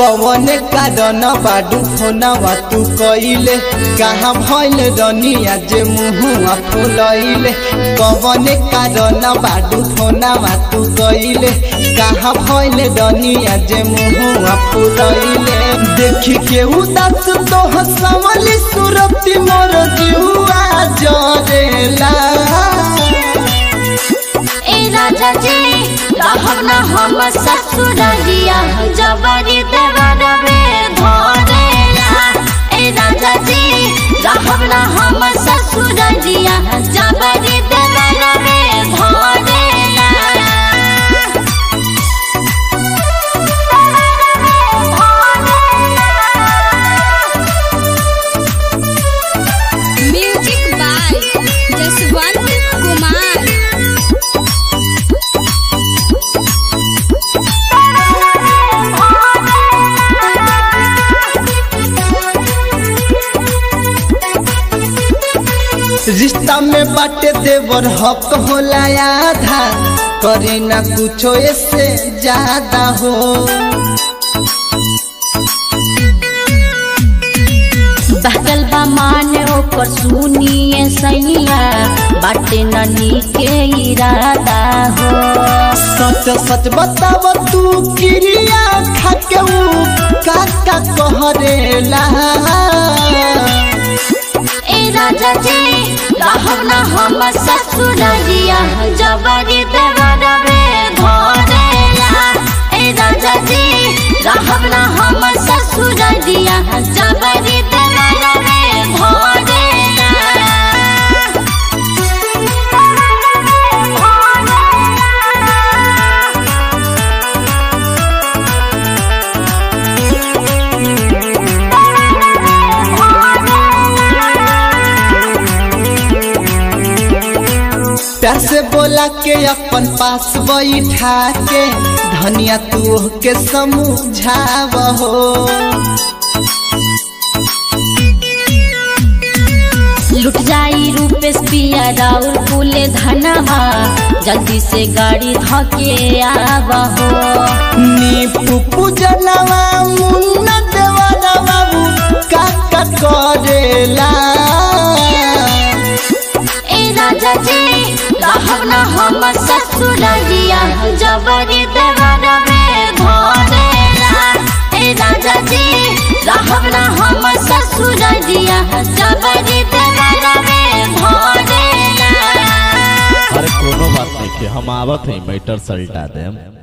कवन कारण बाडू फोनवा तू कइले कहाँ भइल रनिया जे मुहुआ फुलैले कवन कारण बाडू फोनवा तू कइले कहाँ भइल रनिया जे मुहुआ फुलैले देखी के उदास तो हसवली सुरती मोर जीवा जरेला ए राजा जी रहब न हम ससुरलिया जबरी देवरबे धरेला ए राजा जी रहब न हम ससुरलिया जबरी देवरबे धरेला म्यूजिक बाय जसवंत कुमार रिश्ता में बाटे देवर हक होला आधा करे ना कुछो ऐसे ज्यादा हो बहकल बा मान ओकर सुनिए सैया बाटे ननी के इरादा हो सच सच बताव तू क्रिया खाके ऊ काका कहरेला ए राजा जी रहब न हम ससुरलिया जबरी देवरबे धरेला ए राजा जी रहब न हम ससुरलिया जबरी देवरबे धरेला प्यार से बोला के अपन पास बैठा के धनिया तू के समझाव हो लुट जाई रूपेश पिया राउर फूले धनवा जल्दी से गाड़ी धके आवहो नी पुपु जनवा मुन्ना देवाना बाबू काका करेला ए राजा जी रहब न हम ससुरलिया जबरी देवरबे धरेला ए राजा जी रहब न हम ससुरलिया जबरी देवरबे धरेला अरे कोनो बात नहीं हम आवत है मैटर सल्टा देम